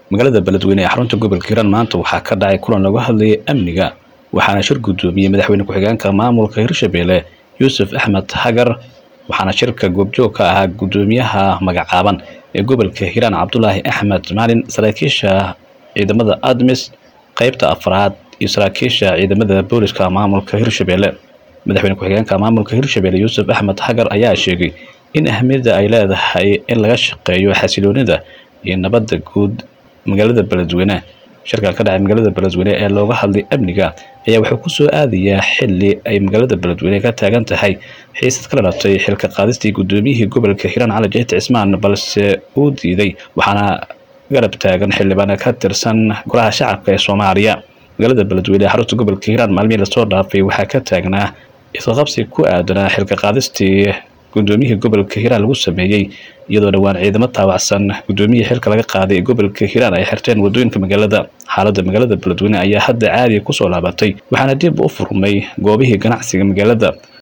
magaalada beledweyne ee xarunta gobolka hiiraan maanta waxaa ka dhacay kulan lagu hadlayay amniga waxaana shir guddoomiyey madaxweyne ku-xigeenka maamulka hirshabelle yuusuf axmed hagar waxaana shirka goobjoog ka ahaa guddoomiyaha magacaaban ee gobolka hiiraan cabdulaahi axmed maalin saraakiisha ciidamada admis qeybta afraad iyo saraakiisha ciidamada booliska maamulka hirshabelle madaxweyne ku-xigeenka maamulka hirshabelle yuusuf axmed hagar ayaa sheegay in ahmiyadda ay leedahay in laga shaqeeyo xasiloonida iyo nabadda guud magaalada beledweyne shirka ka dhacay magaalada beledweyne ee looga hadlay amniga ayaa wuxuu ku soo aadayaa xili ay magaalada beledweyne ka taagan tahay xiisad ka dhalatay xilka qaadistii guddoomiyihii gobolka hiiraan cali jeyti cismaan balse uu diiday waxaana garab taagan xildhibaan ka tirsan golaha shacabka ee soomaaliya magaalada beledweyne ee xarunta gobolka hiiraan maalmihii lasoo dhaafay waxaa ka taagnaa isqaqabsi ku aadanaa xilka qaadistii guddoomiyihii gobolka hiiraan lagu sameeyey iyadoo dhowaan ciidamo taawacsan guddoomiyihii xilka laga qaaday ee gobolka hiiraan ay xirteen wadooyinka magaalada xaaladda magaalada beledweyne ayaa hadda caadiga kusoo laabatay waxaana dib u furmay goobihii ganacsiga magaalada